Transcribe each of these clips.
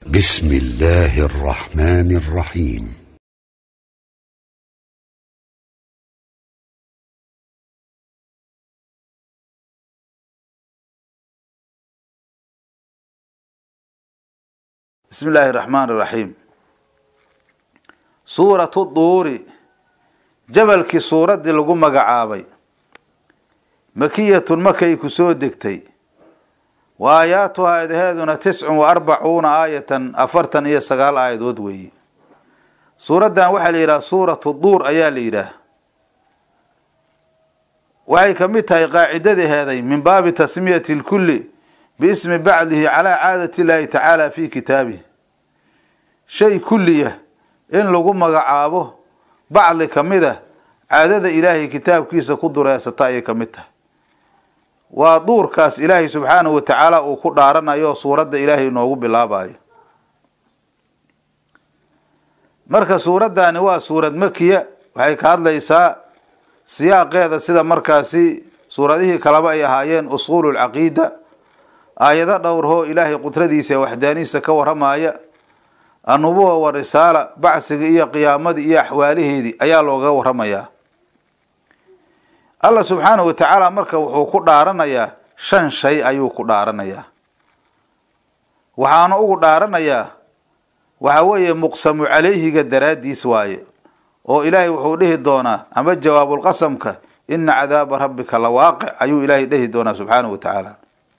بسم الله الرحمن الرحيم بسم الله الرحمن الرحيم سورة الطور jabalkii suuraddii lagu magacaabay makiyatun makay ku soo degtay wa aayaatuhaa aadaheeduna tiscun wa arbacuuna aayatan afartan iyo sagaal aayadood weeye suuraddan waxaa la yidhaha suuratu duur ayaa la yidhaah waxay ka mid tahay qaacidadaheeday min baabi tasmiyati lkulli biismi bacdihi calaa caadati illaahi tacaala fi kitaabihi shay kulliya in lagu magacaabo bacdi ka mid a caadada ilaahay kitaabkiisa ku dureysata ayay ka mid tahay waa duurkaas ilaahay subxaanahu wa tacaala uu ku dhaaranayo suuradda ilaahay inoogu bilaabayo marka suuraddaani waa suurad makiya waxay ka hadlaysaa siyaaqeeda sida markaasi suuradihii kaleba ay ahaayeen usuulu lcaqiida aayado dhowrhoo ilaahay qudradiisa ee waxdaanihiisa ka waramaya annubuwa wa risaala bacsiga iyo qiyaamadii iyo axwaalaheedii ayaa looga waramayaa allah subxaanahu wa tacaala marka wuxuu ku dhaaranayaa shan shay ayuu ku dhaaranayaa waxaana ugu dhaaranayaa waxa weeye muqsamu calayhiga daraaddiis waaye oo ilaahay wuxuu dhihi doonaa ama jawaabulqasamka ina cadaaba rabbika la waaqic ayuu ilaahay dhihi doonaa subxaanahu wa tacaala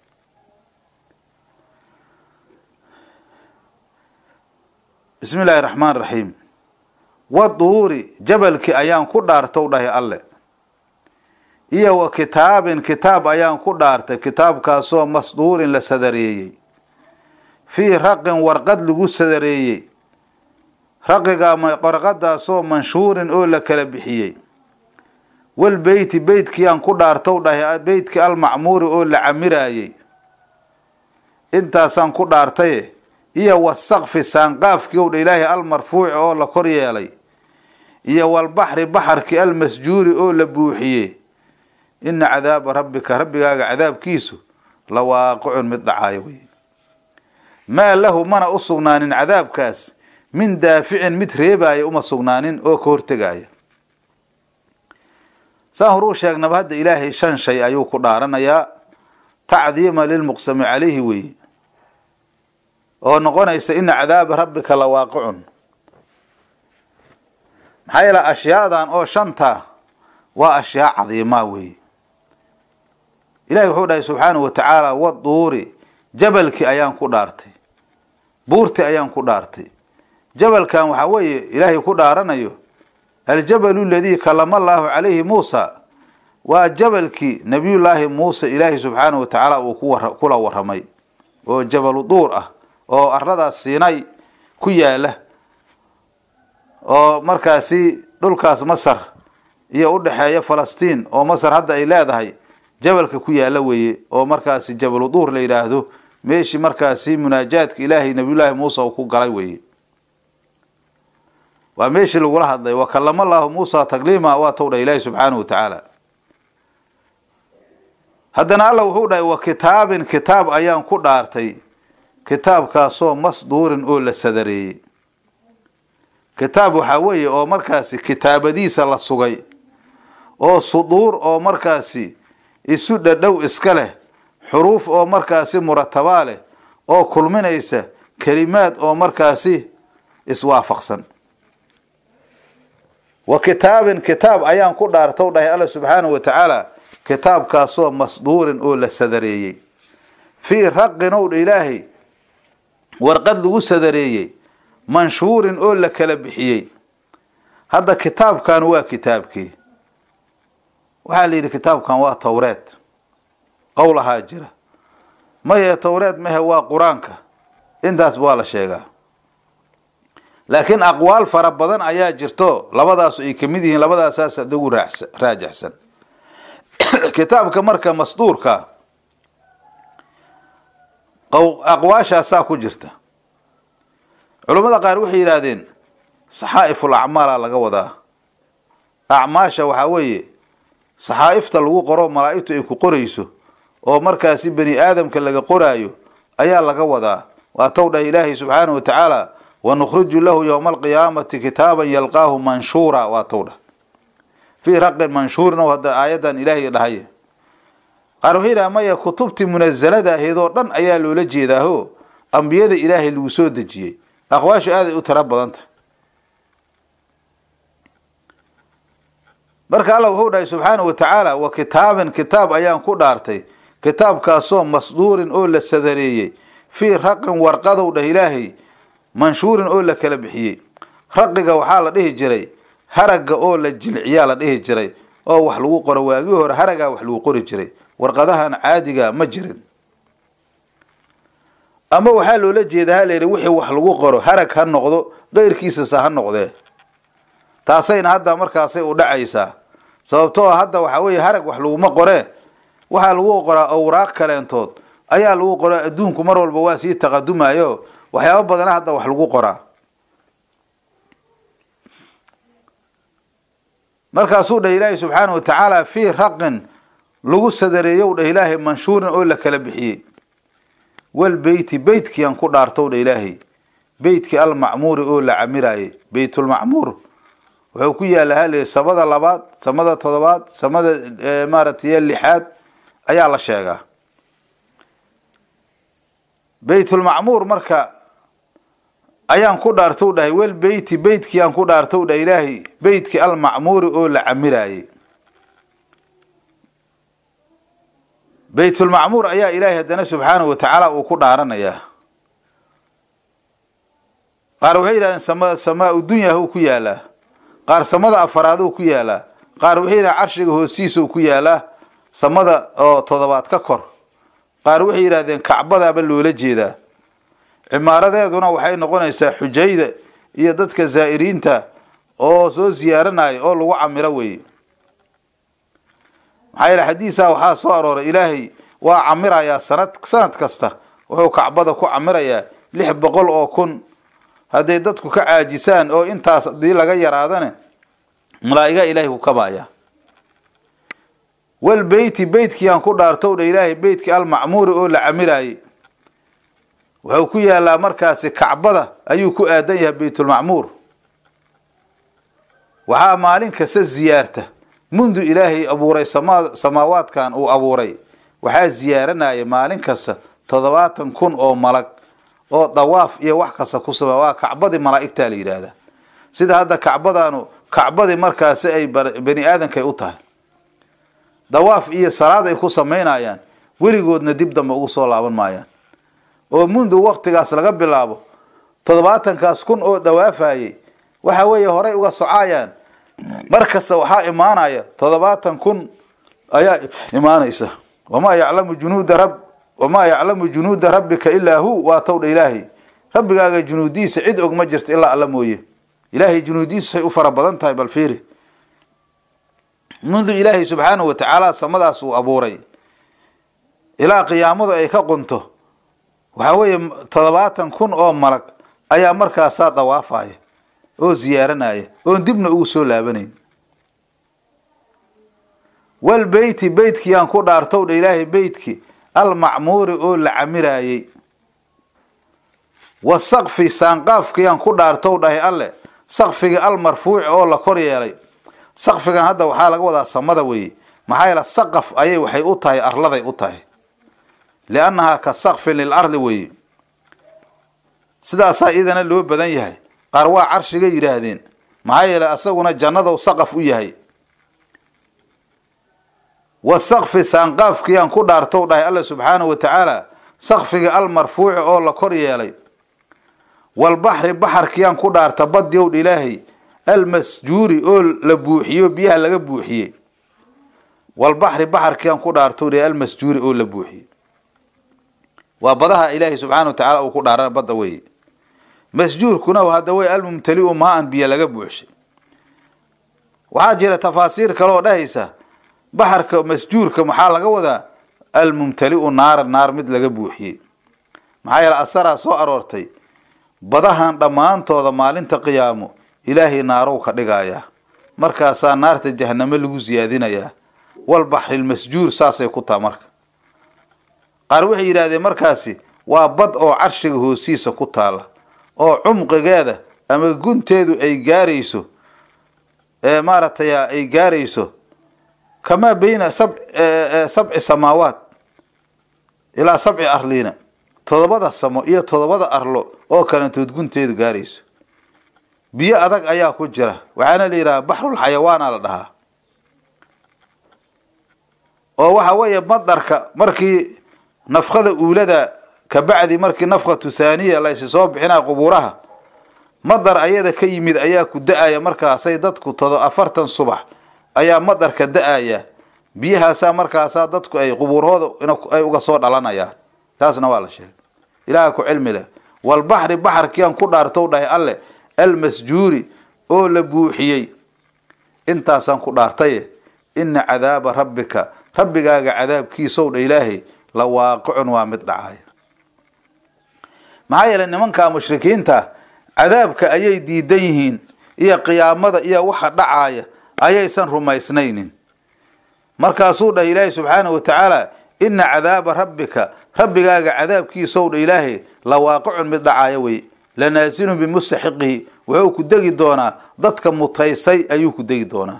bismi illaahi raxmaan raxiim waduuri jabalkii ayaan ku dhaartow dhahay alle iyo wa kitaabin kitaab ayaan ku dhaartay kitaabkaasoo masduurin la sadareeyey fii raqin warqad lagu sadareeyey raqiga warqadaasoo manshuurin oo la kala bixiyey wal beyti beytkiyaan ku dhaartow dhahay beytkii almacmuuri oo la camiraayey intaasaan ku dhaartaye iyo wasaqfi saanqaafkii ow dha ilaahay almarfuuci oo la kor yeelay iyo walbaxri baxarkii almasjuuri oo la buuxiyey ina cadaaba rabbika rabbigaaga cadaabkiisu la waaqicun mid dhacaayo wey maa lahu mana u sugnaanin cadaabkaas min daaficin mid reebaaya uma sugnaanin oo ka hortegaaya saan horuu sheegnaba hadda ilaahay shan shay ayuu ku dhaaranayaa tacdiima lilmuqsami calayhi weeye oo noqonaysa ina cadaaba rabbika la waaqicun maxaa yeele ashyaadan oo shanta waa ashyaa cadiimaa weeye ilahi wuxuu dhahay subxaanahu wa tacaala waduuri jabalkii ayaan ku dhaartay buurtii ayaan ku dhaartay jabalkan waxaa weeye ilaahay ku dhaaranayo aljabalu aladii kalama allaahu calayhi muusa waa jabalkii nabiyullaahi muuse ilaahay subxaanahu wa tacaala uu kula waramay oo jabalu duur ah oo aradaas siinay ku yaala oo markaasi dhulkaas masar iyo udhexeeya falastiin oo masar hadda ay leedahay jabalka ku yaala weeye oo markaasi jabalu duur la yidhaahdo meeshii markaasi munaajaadka ilaahay nabiyullaahi muuse uu ku galay weeye waa meeshii lagula hadlay wa kalama allaahu muusa takliima waa tow dha ilaahi subxaanahu wa tacaala haddana alla wuxuu dhahay wa kitaabin kitaab ayaan ku dhaartay kitaabkaasoo masduurin oo la sadareeyey kitaab waxaa weeye oo markaasi kitaabadiisa la sugay oo suduur oo markaasi isu dhadhow iska leh xuruuf oo markaasi muratabaa leh oo kulminaysa kelimaad oo markaasi iswaafaqsan wa kitaabin kitaab ayaan ku dhaartow dhahay alla subxaanahu wa tacaala kitaabkaasoo masduurin oo la sadareeyey fii raqin ow dha ilaahay warqad lagu sadareeyey manshuurin oo la kala bixiyey hadda kitaabkan waa kitaabkii waxaa la yidhi kitaabkan waa towreed qowl ahaa jira maye towreed mahe waa qur-aanka intaasba waa la sheegaa laakiin aqwaal fara badan ayaa jirto labadaasu ay kamid yihiin labadaasaas ada ugu raajixsan kitaabka marka masduurka aqwaashaasaa ku jirta culammada qaar waxay yidhaahdeen saxaa'iful acmaala laga wadaa acmaasha waxaa weeye saxaa'ifta lagu qoro malaa'igtu ay ku qorayso oo markaasi bani aadamka laga qoraayo ayaa laga wadaa waa tow dhah ilaahay subxaanahu wa tacaala wanukhriju lahu yowma alqiyaamati kitaaban yalqaahu manshuura waa tow dhah fii raqin manshuurin oo hadda aayaddan ilaahay dhahay qaar wuxuu yidhaha maya kutubtii munazalada ahayd oo dhan ayaa loola jeedaaho ambiyada ilaahay lagu soo dejiyey aqwaashu aaday u tiro badan tahay marka alla wuxuu dhahay subxaanahu wa tacaala wa kitaabin kitaab ayaan ku dhaartay kitaabkaasoo masduurin oo la sadareeyey fii raqin warqadow dhah ilaahay manshuurin oo la kala bixiyey raqiga waxaa la dhihi jiray haragga oo la jilciyaa la dhihi jiray oo wax lagu qoro waagii hore haragaa wax lagu qori jiray warqadahan caadiga ma jirin ama waxaa loola jeedaa ha layidhi wixii wax lagu qoro harag ha noqdo qeyrkiisasa ha noqdee taasayna hadda markaasay u dhacaysaa sababtoo hadda waxaa weeye harag wax laguma qoree waxaa lagu qoraa awraaq kaleentood ayaa lagu qoraa adduunku mar walba waa sii taqadumayo waxyaabo badana hadda wax lagu qoraa markaasuu dhah ilaahay subxaanahu wa tacaala fii raqin lagu sadareeyow dhah ilaahay manshuurin oo la kala bixiyey walbeyti beytkiiaan ku dhaartow dhah ilaahay beytkii almacmuuri oo la camiraayey beytulmacmuur wuxuu ku yaalla hal samada labaad samada todobaad samada maaragtay lixaad ayaa la sheegaa beytulmacmuur marka ayaan ku dhaartow dhahay wel beyti beytkii aan ku dhaartow dhah ilaahay beytkii almacmuuri oo la camiraayey beytulmacmuur ayaa ilaahay haddana subxaanahu wa tacaala uu ku dhaaranayaa qaar waxay yidhahdeen sama samaa-u dunya uu ku yaalaa qaar samada afaraad uu ku yaalaa qaar waxay yidhahdeen carshiga hoostiisa uu ku yaalaa samada oo toddobaad ka kor qaar waxay yidhahdeen kacbadaaba loola jeedaa cimaaradeeduna waxay noqonaysaa xujayda iyo dadka zaa'iriinta oo soo ziyaaranaya oo lagu camiro weeye maxaa yeele xadiisaa waxaa soo arooray ilaahay waa camirayaa sanad sanad kasta wuxuu kacbada ku camirayaa lix boqol oo kun hadday dadku ka caajisaan oo intaas hadii laga yaraadane malaa'iga ilaahay ku kabaaya wal beyti beytkii aan ku dhaartow dha ilaahay beytkii almacmuuri oo la camiraayey wuxuu ku yaalaa markaasi kacbada ayuu ku aadan yahay beytulmacmuur waxaa maalin kasta ziyaarta mundu ilaahay abuuray sama samaawaadkan uu abuuray waxaa ziyaaranaya maalin kasta toddobaatan kun oo malag oo dawaaf iyo wax kasta ku samey waa kacbadii malaa'igtaa la yidhaahdaa sida hadda kacbadaanu kacbadii markaasi ay bani aadankay u tahay dawaaf iyo salaad ay ku samaynayaan weligoodna dib dambe ugu soo laaban maayaan oo mundu waktigaas laga bilaabo toddobaatankaas kun oo dawaafayey waxa weeye horay uga socaayaan mar kasta waxaa imaanaya toddobaatan kun ayaa imaanaysa wamaa yaclamu junuuda rab wamaa yaclamu junuuda rabbika ilaa hu waa towdha ilaahay rabbigaaga junuudiisa cid og ma jirto ilaa alla mooye ilaahay junuudiisu say u fara badan tahay bal fiiri mundu ilaahay subxaanahu wa tacaala samadaas uu abuuray ilaa qiyaamadu ay ka qunto waxaa weeye toddobaatan kun oo malag ayaa markaasaa dawaafaya oo ziyaaranaya oon dibna ugu soo laabanayn wal beyti beytkii aan ku dhaartow dha ilaahay beytki almacmuuri oo la camiraayey wa sakfi saanqaafkii aan ku dhaartow dhahay alle sakfigii almarfuuci oo la kor yeelay sakfigan hadda waxaa laga wadaa samada weeye maxaa yeele saqaf ayay waxay u tahay arladay u tahay liannahaa ka sakfin lilardi weeye sidaasaa idana loo badan yahay qaar waa carshiga yidhaahdeen maxaa yeele asaguna jannadow saqaf u yahay wa sakfi saanqaafkii aan ku dhaartow dhahay alla subxaanahu wa tacaala sakfigii almarfuuci oo la kor yeelay walbaxri baxarkii aan ku dhaarta badyow ilaahay almasjuuri oo la buuxiyo biyaha laga buuxiyey walbaxri baxarkii aan ku dhaartow dhahay almasjuuri oo la buuxiyey waa badaha ilaahay subxaana wa tacaala uu ku dhaarana badda weeye masjuurkuna hadda wey almumtaliu maa-an biyo laga buuxshay waxaa jira tafaasiir kale oo dhahaysa baxarka masjuurka maxaa laga wadaa almumtaliu naaran naar mid laga buuxiyey maxaa yeele asaraa soo aroortay badahan dhammaantooda maalinta qiyaamo ilaahay naarow ka dhigayaa markaasaa naarta jahanamo lagu siyaadinayaa walbaxrilmasjuur saasay ku taha marka qaar waxay yidhaahdeen markaasi waa bad oo carshiga hoostiisa ku taalla oo cumqigeeda ama gunteedu ay gaarayso ee maaragtay ay gaarayso kamaa bayna sab sabci samaawaat ilaa sabci arliina todobada samo iyo todobada arlo oo kalantood gunteedu gaarayso biyo adag ayaa ku jira waxaana la yidhaha baxrul xayawaana la dhahaa oo waxa weeye madarka markii nafkada uulada kabacdi markii nafkatu saaniya laysi soo bixinaa qubuuraha madar ayada ka yimid ayaa ku da-aya markaasay dadku todo afartan subax ayaa madarka da-aya biyahaasaa markaasaa dadku ay qubuurhooda ay uga soo dhalanayaan taasna waa la sheegay ilaaha ku cilmi leh walbaxri baxarkiian ku dhaartow dhahay alle almasjuuri oo la buuxiyey intaasaan ku dhaartaye ina cadaaba rabbika rabbigaaga cadaabkiisow dha ilaahay la waaqicun waa mid dhacaya maxaa yeelay nimankaa mushrikiinta cadaabka ayay diidan yihiin iyo qiyaamada iyo waxa dhacaaya ayaysan rumaysnaynin markaasuu dhah ilaahay subxaanahu watacaala ina cadaaba rabbika rabbigaaga cadaabkiisow dha ilaahay la waaqicun mid dhacaaya wey lanaasilun bimustaxiqihi wuxuu ku degi doonaa dadka mutaysay ayuu ku degi doonaa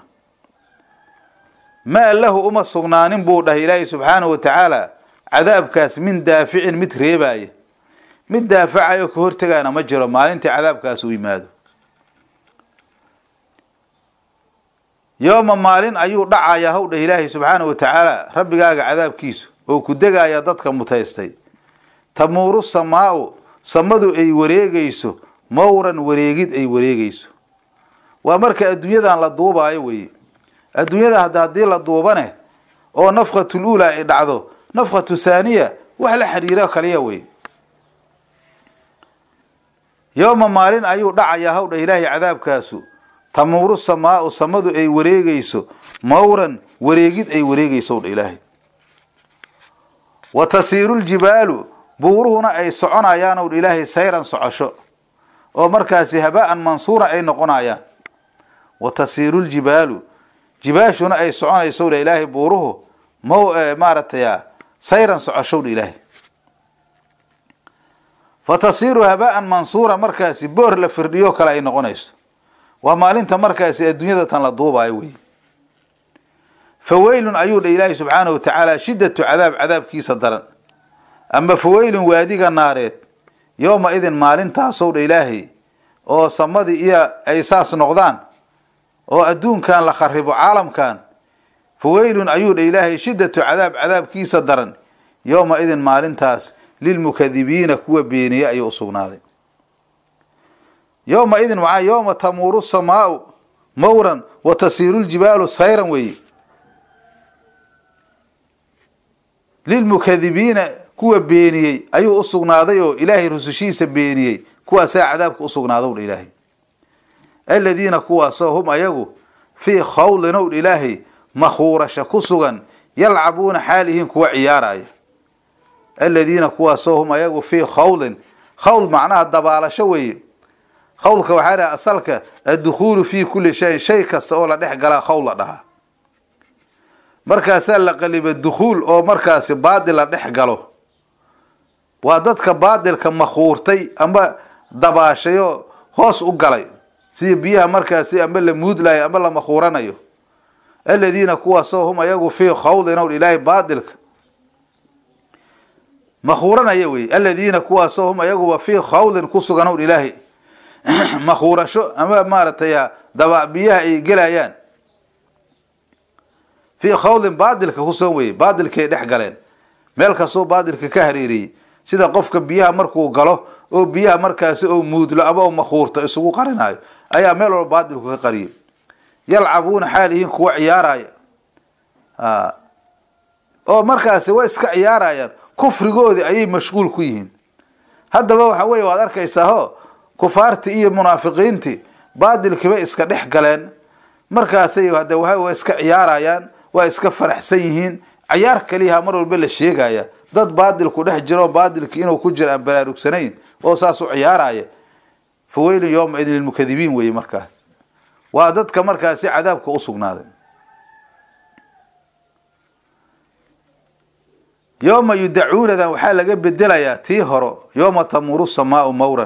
maa lahu uma sugnaanin buu dhahay ilaahay subxaanahu watacaala cadaabkaas min daaficin mid reebaaya mid daafacayo ka hortegaana ma jiro maalintii cadaabkaas u yimaado yooma maalin ayuu dhacayaa howdha ilaahay subxaanahu watacaala rabbigaaga cadaabkiisu oo ku degaaya dadka mutaystay tamuuru samaau samadu ay wareegayso mawran wareegid ay wareegayso waa marka adduunyadan la duubaayo weye adduunyada hadda haddii la duubane oo nafkatul uula ay dhacdo nafkatu thaaniya wax la xiriiro kaliya wey yooma maalin ayuu dhacayaa howdha ilaahay cadaabkaasu tamuuru samaau samadu ay wareegayso mawran wareegid ay wareegayso dha ilaahay wa tasiiru ljibaalu buuruhuna ay soconayaan owdha ilaahay sayran socosho oo markaasi habaan mansuura ay noqonayaan wa tasiiru ljibaalu jibaashuna ay soconayso dha ilaahay buuruhu ma maaragtay sayran socoshow dha ilaahay fa tasiiru habaan mansuura markaasi boor la firdhiyo kale ay noqonayso waa maalinta markaasi adduunyada tan la duubaayo wey faweylun ayuu dha ilaahay subxaanahu watacaala shiddatu cadaab cadaabkiisa daran ama faweylun waadiga naareed yooma idin maalintaasow dha ilaahay oo samadii iyo ay saas noqdaan oo adduunkan la kharibo caalamkan faweylun ayuu dha ilaahay shiddatu cadaab cadaabkiisa daran yooma idin maalintaas lilmukadibiina kuwa beeniye ayuu usugnaaday yowma idin waxaa yowma tamuuru samaau mawran wa tasiiru ljibaalu sayran weeye lilmukadibiina kuwa beeniyey ayuu usugnaaday oo ilaahay rusushiisa beeniyey kuwaasaa cadaabka usugnaadow dha ilaahay aladiina kuwaasoo hum ayagu fii khawlin ow dha ilaahay makhuurasha ku sugan yalcabuuna xaalihiin kuwa ciyaaraya aladiina kuwaasoo hum ayagu fii khawlin khawl macnaha dabaalasho weeye khawlka waxaa dhaha asalka addukhuulu fii kulli shayin shay kasta oo la dhex galaa khawl la dhahaa markaasaa la qaliba dukhuul oo markaasi baadil la dhex galo waa dadka baadilka makhuurtay ama dabaashayoo hoos u galay sida biyaha markaasi amba la muudlayo amba la makhuuranayo aladiina kuwaasoo hum ayagu fii khawlin ow ilaahay baadilka makhuuranaya wey aladiina kuwaasoo hum ayaguba fii khawlin ku sugan ow ilaahay makhuurasho ama maaragtay daba biyaha ay gelayaan fii khawlin baadilka ku sugan weye baadilkay dhex galeen meel kastoo baadilka ka hareeriyey sida qofka biyaha markuu galo oo biyaha markaasi oo muudlo ama oo makhuurto isugu qarinayo ayaa meel walba baadilku ka qariyay yalcabuuna xaalihiin kuwa ciyaaraya oo markaasi way iska ciyaarayaan kufrigoodii ayay mashquul ku yihiin haddaba waxa weye waad arkaysaa ho kufaartii iyo munaafiqiintii baadilkiiba iska dhex galeen markaasay hade waa iska ciyaarayaan waa iska faraxsan yihiin cayaar kaliyaha mar walba la sheegaya dad baadilku dhex jiro baadilki inuu ku jiro aan baraarugsanayn oo saas u ciyaaraya faweylun yowma idin lilmukadibiin weye markaas waa dadka markaasi cadaabka usugnaaday yooma yudacuunadan waxaa laga bedelayaa tii horo yooma tamuru samaau mawran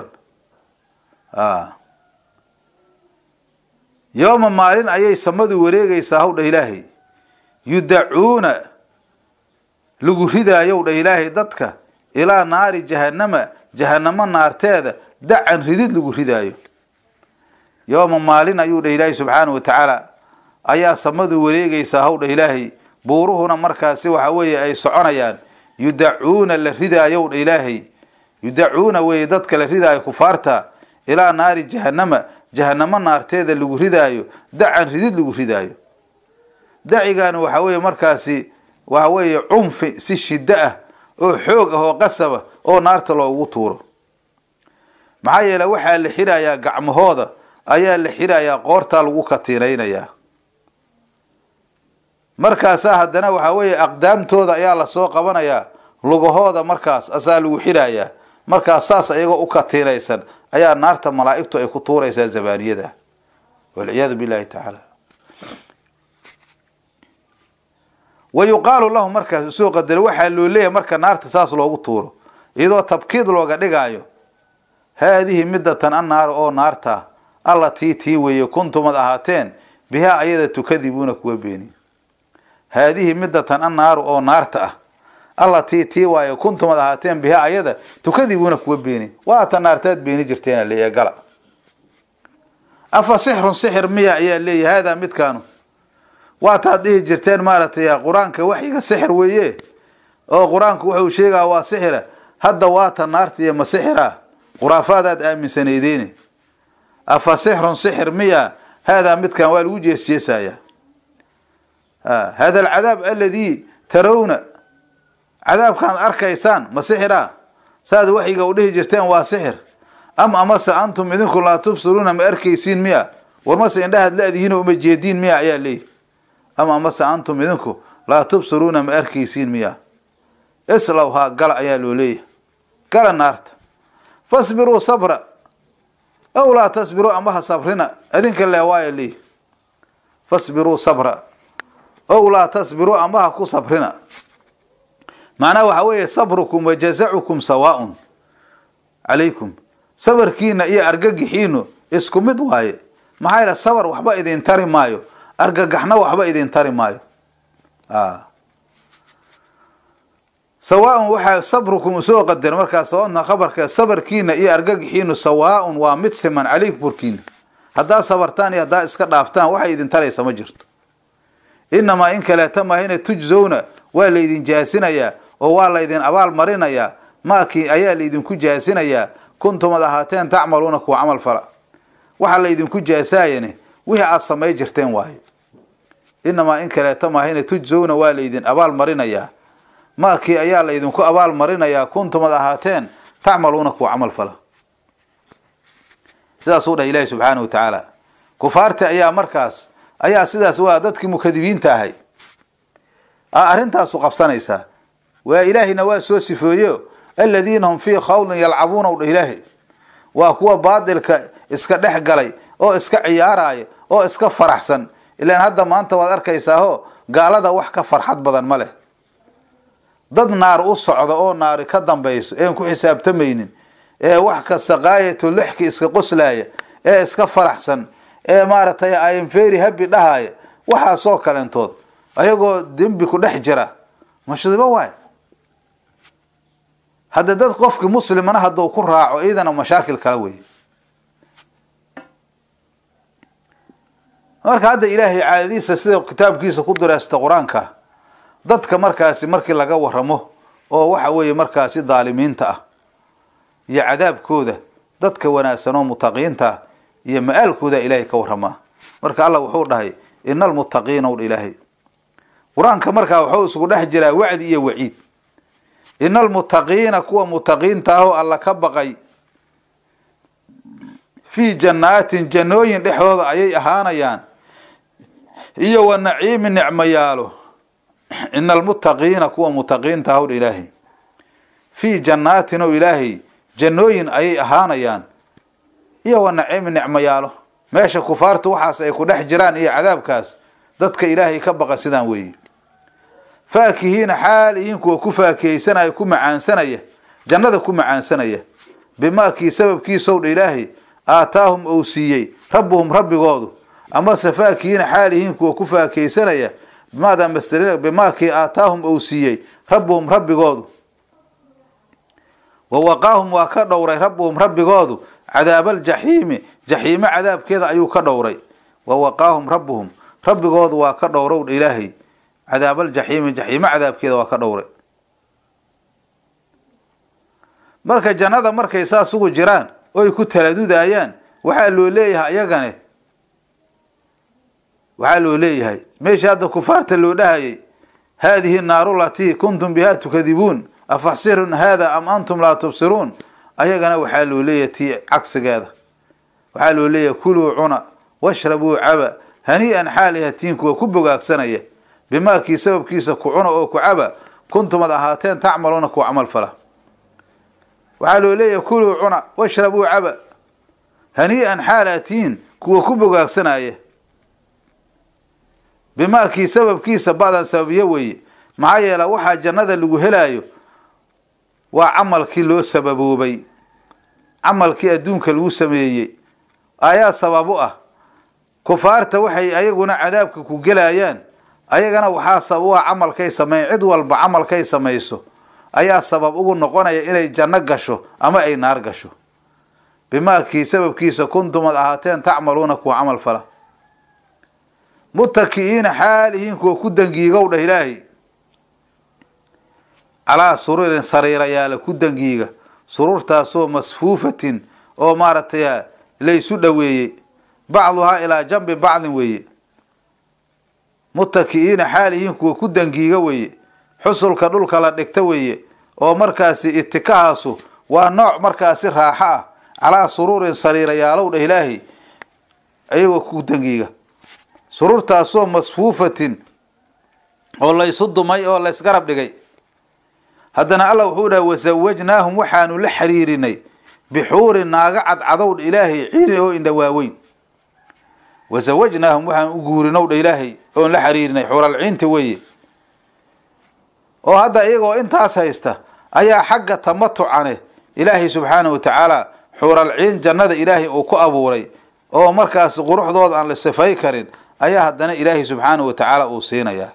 yooma maalin ayay samadu wareegaysaa howdha ilaahay yudacuuna lagu ridaayow dha ilaahay dadka ilaa naari jahannama jahanamo naarteeda dacan ridid lagu ridaayo yooma maalin ayuu dha ilaahay subxaana wa tacaala ayaa samadu wareegaysaa howdha ilaahay buuruhuna markaasi waxa weeye ay soconayaan yudacuuna la ridaayow dha ilaahay yudacuuna weeye dadka la ridaayo kufaarta ilaa naari jahanama jahanamo naarteeda lagu ridaayo dacan ridid lagu ridaayo dacigaani waxa weeye markaasi waxa weeye cunfi si shiddo ah oo xoog ah oo qasaba oo naarta loogu tuuro maxaa yeele waxaa la xirayaa gacmahooda ayaa la xirayaa qoortaa lagu katiinaynayaa markaasaa haddana waxaa weeye aqdaamtooda ayaa lasoo qabanayaa lugahooda markaas asaa lagu xirayaa markaas saas iyagoo u katiinaysan ayaa naarta malaa'igtu ay ku tuuraysaa zabaaniyada walciyaadu billahi tacaala wa yuqaalu lahu markaas usoo qadaro waxaa loo leeyahay marka naarta saas loogu tuuro iyadoo tabkiid looga dhigaayo haadihi midatan annaaru oo naarta allatii tii weeye kuntumad ahaateen bihaa ayada tukadibuuna kuwa beeni haadihi midatan annaaru oo naarta ah allatii tii waaye kuntumad ahaateen bihaa ayada tukadibuuna kuwa beeni waata naartaad beeni jirteena leeyahay gala afa sixrun sixir miya ayaa leeyahay haadaa midkaanu waataad dhihi jirteen maaragtay qur-aanka waxyiga sixir weeye oo qur-aanku wuxuu sheegaa waa sixira hadda waata naarta iyo ma sixira khuraafaadaad aaminsanaydeene afa sixrun sixir miya haadaa midkan waa lagu jeesjeesayaa hada alcadaab aladii tarawna cadaabkaan arkaysaan ma sixira saad waxyiga u dhihi jirteen waa sixir am amase antum idinku laa tubsiruuna ma arkaysiin miya war mase indhahaad la-dihiinoo uma jeediin miya ayaa leeyihi ama amase antum idinku laa tubsiruuna ma arkaysiin miya islowhaa gala ayaa loo leeyahay gala naarta fasbiruu sabra aw laa tasbiruu ama ha sabrina adinka le waaya leeyihi fasbiruu sabra ow laa tasbiruu ama ha ku sabrina macnaha waxaa weeye sabrukum wa jazacukum sawaaun calaykum sabarkiina iyo argagixiinu isku mid waaye maxaa yaele sabar waxba idin tari maayo argagaxna waxba idin tari maayo sawaaun waxaa sabrukum usoo qadar markaa sawaadna khabarka sabarkiina iyo argagixiinu sawaaun waa mid siman calaykum korkiina haddaad sabartaan iyo haddaad iska dhaaftaan waxay idin taraysa ma jirto inamaa in kaleeta mahayna tujzowna waa laydin jaasinayaa oo waa laydin abaal marinayaa maakii ayaa laydinku jaasinayaa kuntumad ahaateen tacmaluuna kuwa camal fala waxaa laydinku jaasaayane wixii aad samay jirteen waayo inamaa in kaleeta mahayna tujzowna waa laydin abaal marinayaa maakii ayaa laydinku abaal marinayaa kuntumad ahaateen tacmaluuna kuwa camal fala sidaasuu dhahay ilaahi subxaana wa tacaala kufaarti ayaa markaas ayaa sidaas waa dadkii mukadibiinta ahay arrintaasu qabsanaysaa waa ilaahayna waa soo sifooyeyo aladiina hum fii khawdin yalcabuuna u dha ilaahay waa kuwa baadilka iska dhex galay oo iska ciyaaraya oo iska faraxsan ilaan hadda maanta waad arkaysaao gaalada wax ka farxad badan ma leh dad naar u socda oo naari ka dambayso een ku xisaabtamaynin ee wax kasta qaayatu lixki iska qoslaaya ee iska faraxsan ee maaragtay ayamferi habi dhahaya waxaasoo kalentood ayagoo dembi ku dhex jira mashdibo waay hadda dad qofki muslimana hadduu ku raaco iyadana mashaakil kala wey marka hadda ilaahay caadadiisa sida kitaabkiisa ku direysta qur-aanka dadka markaasi markii laga waramo oo waxa weeye markaasi daalimiinta ah iyo cadaabkooda dadka wanaagsan oo mutaqiinta iyo ma-aalkooda ilaahay ka waramaa marka allah wuxuu dhahay ina almuttaqiina w ilaahay qur-aanka markaa wuxuu isugu dhex jiraa wacdi iyo waciid ina almuttaqiina kuwa mutaqiinta ahoo alla ka baqay fii jannaatin jannooyin dhexdooda ayay ahaanayaan iyo wa naciimi nicmayaalo ina almuttaqiina kuwa mutaqiinta ahow ilaahay fii jannaatin o ilaahay jannooyin ayay ahaanayaan iyo wa naciimi nicmayaalo meesha kufaartu waxaas ay ku dhex jiraan iyo cadaabkaas dadka ilaahay ka baqa sidaan weeye faakihiina xaal ihiin kuwa ku faakihaysanaya ku macaansanaya jannada ku macaansanaya bimaakii sababkiisow dha ilaahay aataahum ou siiyey rabbuhum rabbigoodu amase faakihiina xaal ihiin kuwa ku faakihaysanaya bimaada master bimaakii aataahum ou siiyey rabbuhum rabbigoodu wa waqaahum waa ka dhowray rabbuhum rabbigoodu cadaabaljaxiimi jaxiimo cadaabkeeda ayuu ka dhowray wa waqaahum rabbuhum rabbigoodu waa ka dhowrow ilaahay cadaabaljaxiimi jaxiimo cadaabkeeda waa ka dhowray marka jannada markay saas ugu jiraan oy ku taladudayaan waxaa loo leeyahay ayagane waxaa loo leeyahay meeshii hadda kufaarta loo dhahayay haadihi naaru latii kuntum biha tukadibuun afaxsirun haada am antum laa tubsiruun ayagana waxaa loo leeyahay tii cagsigeeda waxaa loo leeyahay kuluu cuna washrabuu caba hanii'an xaalihatiin kuwa ku bogaagsanaya bimaakii sababkiisa ku cuna oo ku caba kuntumad ahaateen tacmaluuna kuwa camal fala waxaa loo leeyahay kuluu cuna washrabuu caba hanii'an xaalatiin kuwa ku bogaagsanaya bimaakii sababkiisa ba'dan sababiyo weeye maxaa yeela waxaa jannada lagu helaayo waa camalkii loo sababoobay camalkii adduunka lagu sameeyey ayaa sabab u ah kufaarta waxay ayaguna cadaabka ku gelayaan ayagana waxaa sabab u ah camalkay sameyn cid walba camalkay samayso ayaa sabab ugu noqonaya inay janno gasho ama ay naar gasho bimaakii sababkiisa kuntumad ahaateen tacmaluuna kuwa camal fala mutaki'iina xaalihiin kuwa ku dangiigow dhah ilaahay calaa sururin sariirayaala ku dangiiga sururtaasoo masfuufatin oo maaragtay laysu dhoweeyey bacduhaa ilaa jambi bacdin weeye mutaki'iina xaalihiin kuwa ku dangiiga weeye xusulka dhulka la dhigta weeye oo markaasi itikahaasu waa nooc markaasi raaxo ah calaa suruurin sariirayaalow dhah ilaahay ayagoo ku dangiiga sururtaasoo masfuufatin oo laysu dumay oo laysgarab dhigay haddana allah wuxuu dhahay wasawajnaahum waxaanu la xiriirinay bixuurin naaga cadcadow dha ilaahay ciiri oo indha waaweyn wasawajnaahum waxaan u guurinow dha ilaahay oon la xiriirinay xuuralciinta weeye oo hadda iyagoo intaas haysta ayaa xagga tamatucane ilaahay subxaanahu wa tacaala xuuralciin jannada ilaahay uu ku abuuray oo markaasi quruxdooda aan la sifay karin ayaa haddana ilaahay subxaanahu wa tacaala uu siinayaa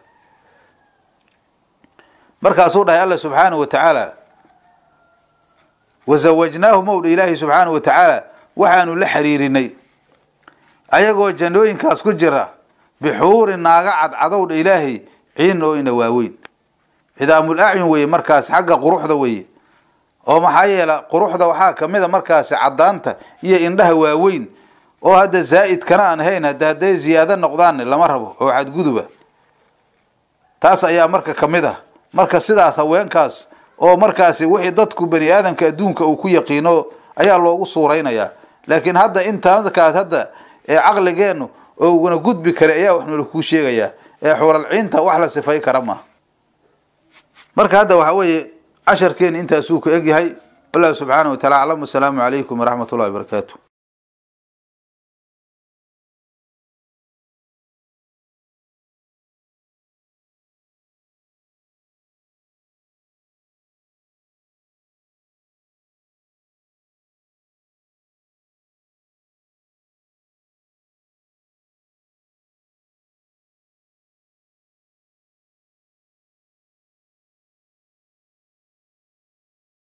markaasuu dhahay alla subxaanahu wa tacaala wasawajnaahum ow dha ilaahay subxaanahu wa tacaala waxaanu la xiriirinay ayagoo jannooyinkaas ku jira bixuurin naaga cadcadow dha ilaahay ciin oo ina waaweyn cidaamul acyun weeye markaas xagga quruxda weeye oo maxaa yeela quruxda waxaa kamid a markaasi caddaanta iyo indhaha waaweyn oo hadda zaa'idkana aan ahayn hadda hadday ziyaado noqdaanne lama rabo oo xadguduba taas ayaa marka kamid ah marka sidaas haweenkaas oo markaasi wixii dadku bani aadamka adduunka uu ku yaqiino ayaa loogu suuraynayaa laakiin hadda intaakaas hadda ee caqligeennu oo uguna gudbi kara ayaa wax noola kuu sheegayaa ee xuuralciinta wax la sifay kara maaha marka hadda waxa weeye casharkeeni intaasuu ku egyahay wallahu subxaanahu wa tacala aclam wasalaamu calaykum waraxmat ullahi wabarakaatu